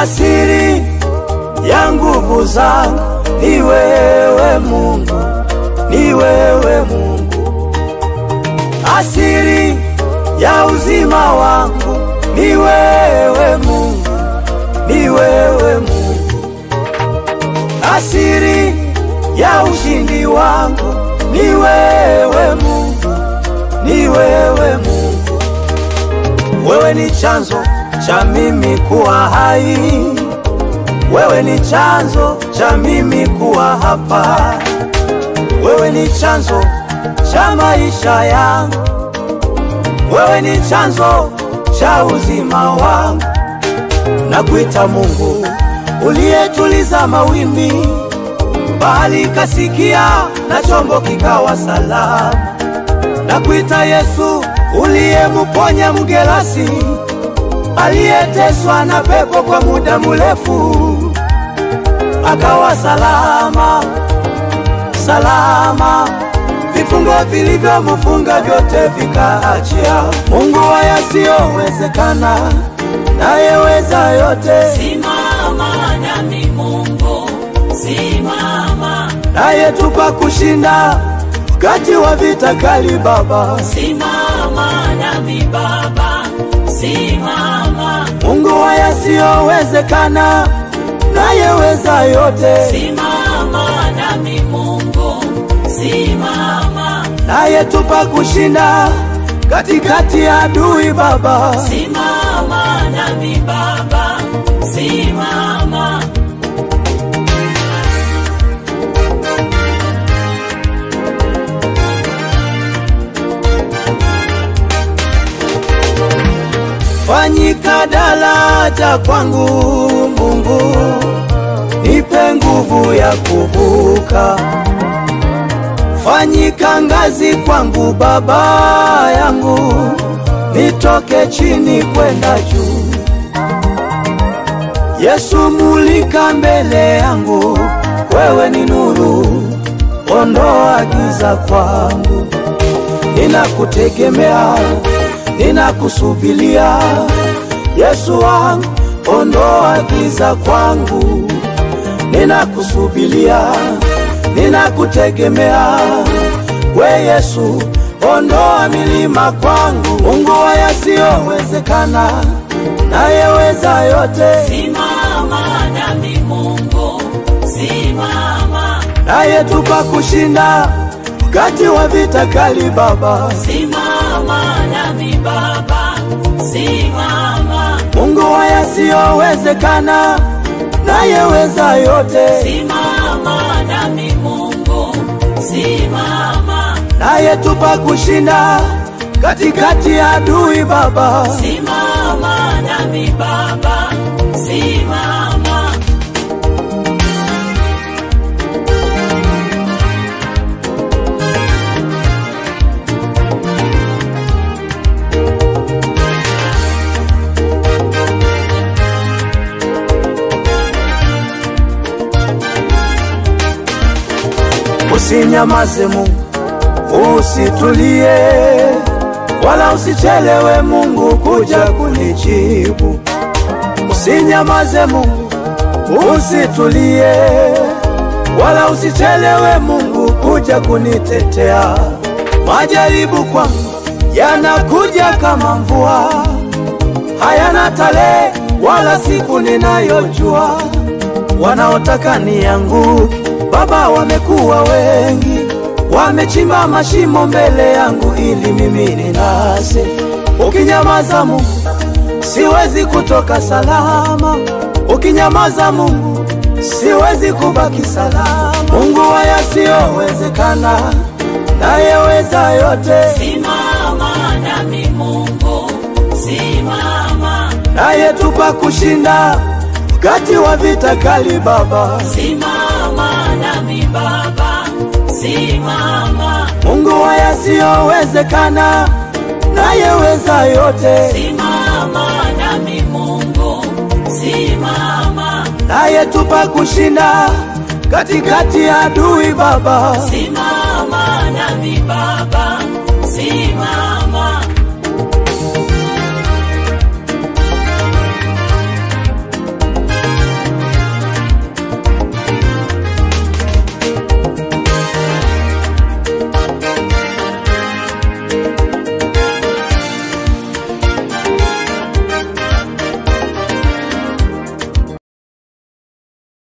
asiri ya nguvu zangu ni wewe Mungu, ni wewe Mungu, asiri ya uzima wangu ni wewe Mungu, ni wewe Mungu, asiri ya ushindi wangu ni wewe Mungu, ni wewe Mungu, wewe ni chanzo cha mimi kuwa hai, wewe ni chanzo cha mimi kuwa hapa, wewe ni chanzo cha maisha yangu, wewe ni chanzo cha uzima wangu. Nakuita Mungu uliyetuliza mawimbi, bahari kasikia na chombo kikawa salama. Nakuita Yesu uliyemuponya mgerasi aliyeteswa na pepo kwa muda mrefu, akawa salama salama, vifungo vilivyomfunga vyote vikaachia. Mungu wa yasiyowezekana, nayeweza yote, Simama nami Mungu, simama, nayetupa kushinda wakati wa vita kali. Baba simama nami Baba, simama, Mungu wa yasiyowezekana, nayeweza yote, simama nami Mungu, simama, nayetupa kushinda katikati ya adui. Baba simama nami Baba, simama, fanyika daraja kwangu Mungu, nipe nguvu ya kuvuka. Fanyika ngazi kwangu Baba yangu, nitoke chini kwenda juu. Yesu, mulika mbele yangu, wewe ni nuru, ondoa giza kwangu. Ninakutegemea, ninakusubilia Yesu wangu, ondoa giza kwangu. Ninakusubilia, ninakutegemea we Yesu, ondoa milima kwangu. Mungu wa yasiyowezekana, nayeweza yote, simama nami Mungu, simama, nayetupa kushinda wakati wa vita kali. Baba simama nami Baba, simama, Mungu wa yasiyowezekana, nayeweza yote, simama nami Mungu, simama, nayetupa kushinda katikati ya adui. Baba simama nami Baba, simama, Usinyamaze Mungu, usitulie wala usichelewe Mungu kuja kunijibu. Usinyamaze Mungu, usitulie wala usichelewe Mungu kuja kunitetea. Majaribu kwangu yanakuja kama mvua, hayana tarehe wala siku ninayojua. Wanaotaka nianguke Baba wamekuwa wengi, wamechimba mashimo mbele yangu ili mimi ninase. Ukinyamaza Mungu, siwezi kutoka salama. Ukinyamaza Mungu, siwezi kubaki salama. Mungu wa yasiyowezekana, nayeweza yote, simama nami Mungu, simama, nayetupa kushinda wakati wa vita kali. Baba simama nami Baba, simama, Mungu wa yasiyowezekana, nayeweza yote, simama nami Mungu, simama, nayetupa kushinda katikati ya adui. Baba simama nami Baba, simama,